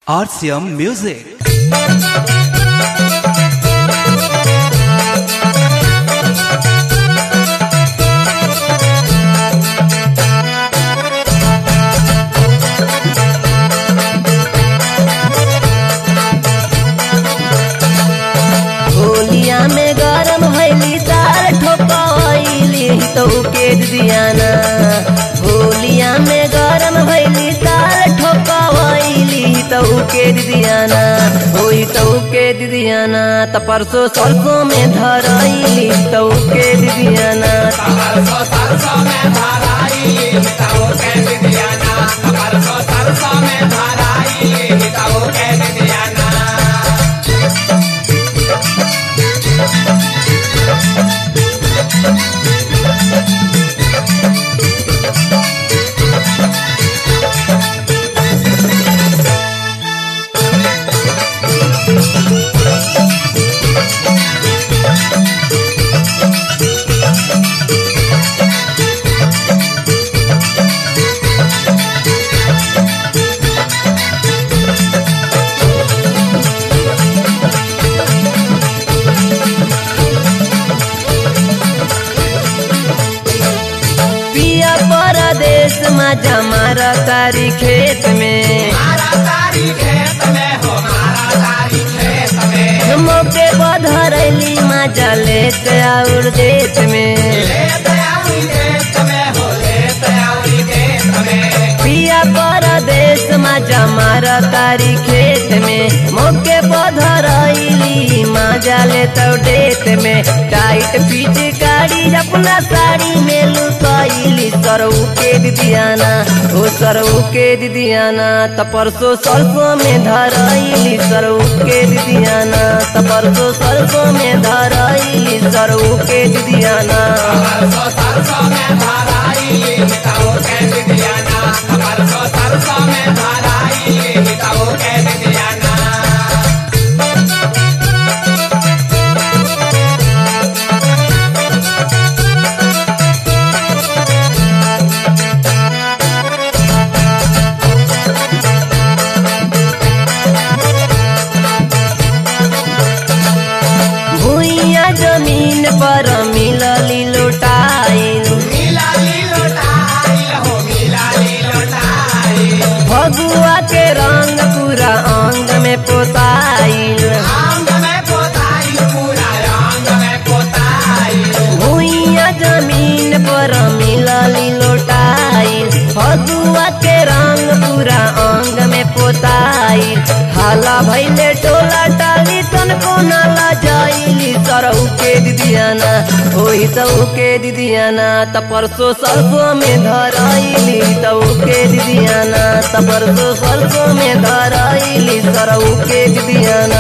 RCM Music. होलिया में गरम भैली तार ठोकैली तो के दियाना होलिया में गरम भैली तार ठोकैली तो के दियाना होई तो के दियाना त परसो सरसों में धरैली तो के दियाना पिया परदेश में जमार तारी खेत में मौके बधरैली मजा लेत और देत में पिया परदेश में जमार तारी खेत में मौके बधरैली मजा लेत और देत में टाइट पीट गाड़ी अपना साड़ी में लुकैली सरऊ के दिदियाना ओ सरऊ के दिदियाना त परसो सरसों में धरैली सरऊ के दिदियाना त परसो सरसों में धरैली सरऊ के दिदियाना भूइया जमीन पर मिलली लोटाइल भगुआ के रंग पूरा अंग में पोताइल भूइया जमीन पर मिलली लोटाइल भगुआ के रंग पूरा अंग में पोताइल हाला भैले टोला टाली तन को नाला जाइली सरऊ के दिदियाना होई तऊ के दिदियाना त परसो सरसों में धरैली तऊ के दिदियाना त परसो सरसों में धरैली सरऊ के दिदियाना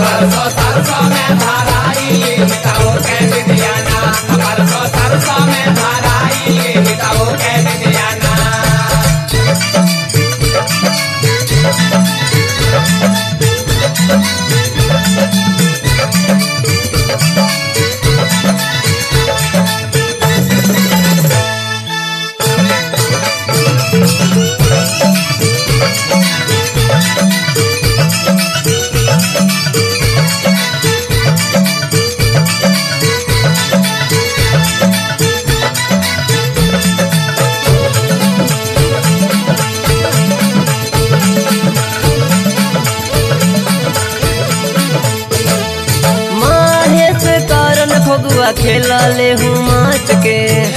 महेश करन फगुआ खेलले हूँ माच के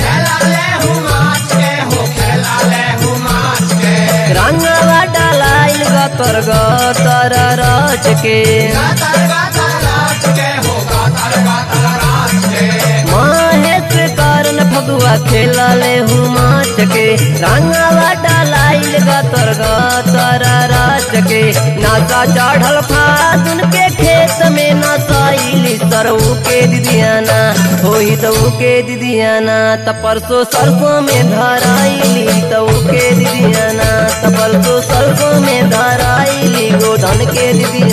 रंगवा डालाइल गतर गतर रच के महेश करन फगुआ खेलले हूँ माच के रंगवा डालाइल गतर गतर रच के नाचा चढ़ल फासुन के खेत में नसाइली सरऊ के दिदियाना होई तऊ के दिदियाना त परसो सरसों में धराइली तऊ के दिदियाना त परसो सरसों में धराइली गोधन के दिदियाना